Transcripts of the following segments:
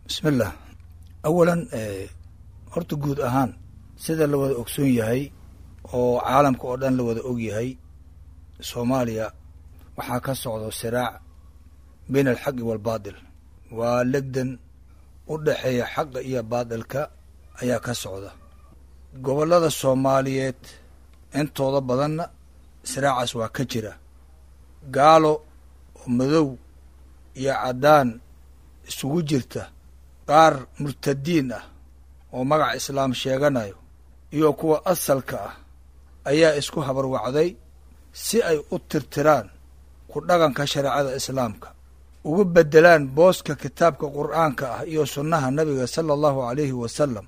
bismillah awalan horta guud ahaan sida la wada ogsoon yahay oo caalamka oo dhan la wada og yahay soomaaliya waxaa ka socdo siraac bayn alxaqi waalbaatil waa legdan u dhexeeya xaqa iyo baatilka ayaa ka socda gobollada soomaaliyeed intooda badanna siraacaas waa ka jira gaalo oo madow iyo caddaan isugu jirta qaar murtadiin ah oo magaca islaam sheeganayo iyo kuwa asalka ah ayaa isku habarwacday si ay u tirtiraan ku dhaqanka shareecada islaamka ugu beddelaan booska kitaabka qur'aanka ah iyo sunnaha nabiga sala allahu alayhi wasalam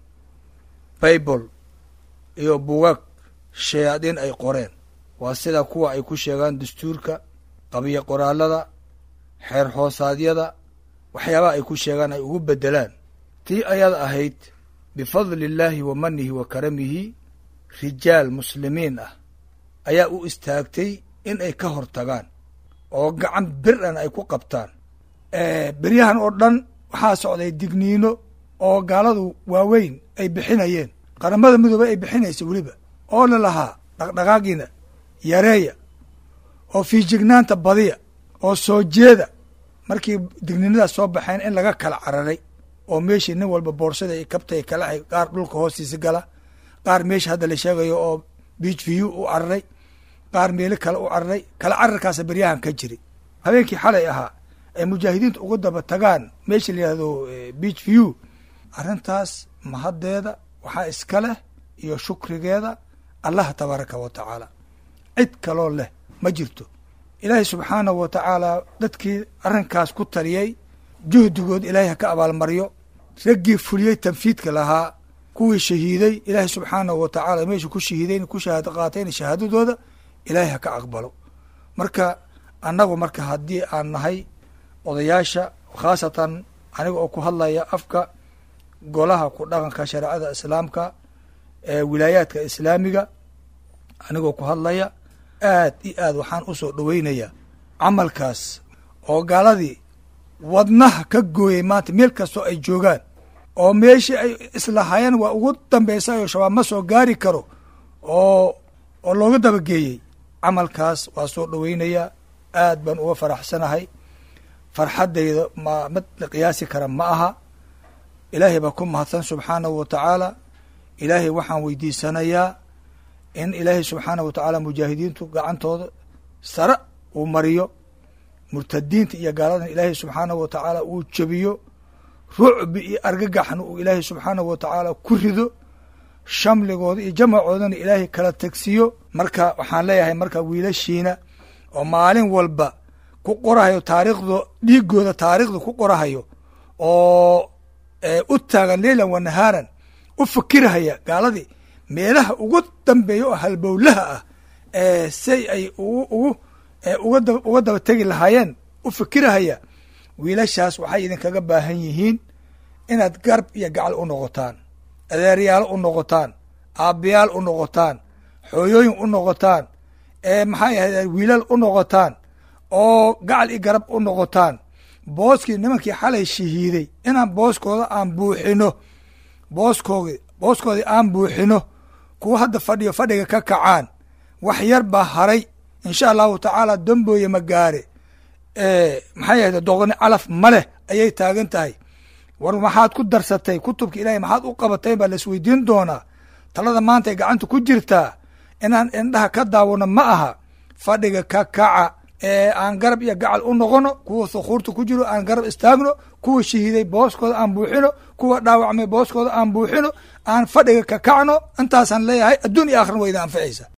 baybol iyo bugaag shayaadiin ay qoreen waa sida kuwa ay ku sheegaan dastuurka qabiyo qoraallada xeer hoosaadyada waxyaabaha ay ku sheegaan ay ugu beddelaan tii ayada ahayd bifadli illaahi wa manihi wa karamihi rijaal muslimiin ah ayaa u istaagtay in ay ka hor tagaan oo gacan bir-an ay ku qabtaan beryahan oo dhan waxaa socday digniino oo gaaladu waaweyn ay bixinayeen qaramada midoobe ay bixinaysa weliba oo la lahaa dhaqdhaqaagiina yareeya oo fiijignaanta badiya oo soo jeeda markii digniinadaas soo baxeen in laga kala cararay oo meeshii nin walba boorsada ay kabtay kala qaar dhulka hoostiisa gala qaar meesha hadda la sheegayo oo beach view u cararay qaar meelo kale u cararay kala cararkaasa beryahan ka jiri habeenkii xalay ahaa ay mujaahidiinta uga daba tagaan meesha la yihahdo beach view arrintaas mahaddeeda waxaa iska leh iyo shukrigeeda allah tabaaraka wa tacaala cid kaloo leh ma jirto ilaahay subxaanahu wa tacaala dadkii arrinkaas ku taliyey juhdigood ilaahay ha ka abaalmaryo raggii fuliyey tanfiidka lahaa kuwii shahiiday ilaahay subxaanahu wa tacaala meesha ku shahiidayn ku shahaado qaatayna shahaadadooda ilaahay ha ka aqbalo marka annagu marka haddii aan nahay odayaasha khaasatan aniga oo ku hadlaya afka golaha ku dhaqanka shareecada islaamka ee wilaayaadka islaamiga anigoo ku hadlaya aad iyo aad waxaan u soo dhoweynayaa camalkaas oo gaaladii wadnaha ka gooyey maanta meel kastoo ay joogaan oo meeshii ay islahaayeen waa ugu dambaysa oo shabaab ma soo gaari karo oo oo looga dabageeyey camalkaas waa soo dhoweynayaa aad baan uga faraxsanahay farxaddayda ma mid la qiyaasi kara ma aha ilaahay baa ku mahadsan subxaanahu wa tacaala ilaahay waxaan weydiisanayaa in ilaahay subxaanahu wa tacaala mujaahidiintu gacantooda sare uu mariyo murtadiinta iyo gaaladan ilaahay subxaanahu wa tacaala uu jebiyo rucbi iyo argagaxna uu ilaahay subxaanahu wa tacaala ku rido shamligooda iyo jamacoodana ilaahay kala tegsiyo marka waxaan leeyahay marka wiilashiina oo maalin walba ku qorahayo taariikhdo dhiigooda taariikhda ku qorahayo oo u taagan leylan wa nahaaran u fikirhaya gaaladii meelaha ugu dambeeya oo halbowlaha ah say ay ugu ugu uga uga daba tegi lahaayeen u fikirahaya wiilashaas waxay idinkaga baahan yihiin inaad garb iyo gacal u noqotaan adeeryaalo u noqotaan aabbayaal u noqotaan xooyooyin u noqotaan maxay ahayd wiilal u noqotaan oo gacal iyo garab u noqotaan booskii nimankii xalay shahiiday inaan booskooda aan buuxino booskoodi booskoodii aan buuxino kuwa hadda fadhiyo fadhiga ka kacaan wax yar baa haray insha allahu tacaala dambooye ma gaare maxay ahayd doqoni calaf ma leh ayay taagan tahay war maxaad ku darsatay kutubka ilaahay maxaad u qabatay baa laisweydiin doonaa talada maanta ay gacanta ku jirtaa inaan indhaha ka daawano ma aha fadhiga ka kaca ee aan garab iyo gacal u noqono kuwa thukuurta ku jiro aan garab istaagno kuwa shahiiday booskooda aan buuxino kuwa dhaawacmay booskooda aan buuxino aan fadhiga ka kacno intaasaan leeyahay adduun iyo aakhran wayda anficaysa